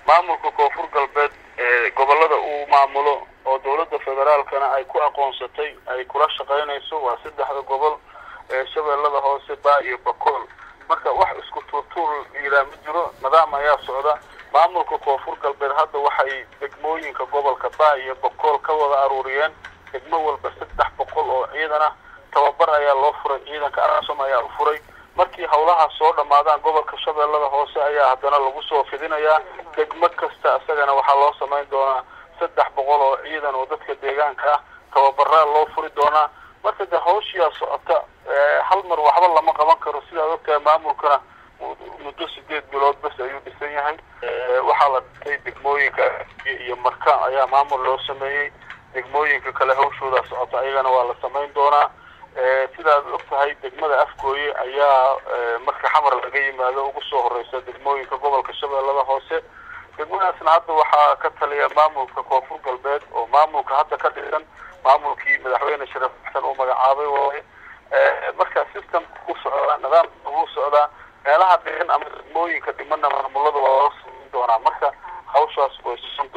maamulka koonfur galbeed ee gobolada uu maamulo oo dowladda federaalkana ay ku aqoonsatay ay kula shaqaynayso waa saddexda gobol ee shabeellada hoose baa iyo bakool marka wax isku tuurtuur yiraa ma jiro nidaam ayaa socda maamulka koonfur galbeed hadda waxay degmooyinka gobolka baa iyo bakool ka wada aruuriyeen degmo walba saddex boqol oo ciidan ah tababar ayaa loo furay ciidanka asom ayaa u furay markii howlahaas soo dhammaadaan gobolka shabeellada hoose ayaa haddana lagu soo fidinayaa degmo kasta isagana waxaa loo samayn doonaa saddex boqol oo ciidan oo dadka deegaanka ah tababaraa loo furi doonaa marka de hawshiyaa socota hal mar waxba lama qaban karo sidaad ogtahay maamulkana muddo sideed bilood bas ayuu dhisan yahay waxaa la dhintay degmooyinka iyo marka ayaa maamul loo sameeyey degmooyinka kale hawshoodaa socota ayagana waa la samayn doonaa sidaad og tahay degmada afgooye ayaa marka xamar laga yimaado ugu soo horeysa degmooyinka gobolka shabeellada hoose degmadaasna hadda waxaa ka taliya maamulka koonfur galbeed oo maamulka hadda ka dhisan maamulkii madaxweyne sharaf xasan uu magacaabay waaye marka systemka ku socdaa nidaamka ugu socdaa meelaha dhigan ama degmooyinka dhimana maamulada waa loo samayn doonaa marka hawshaas way susan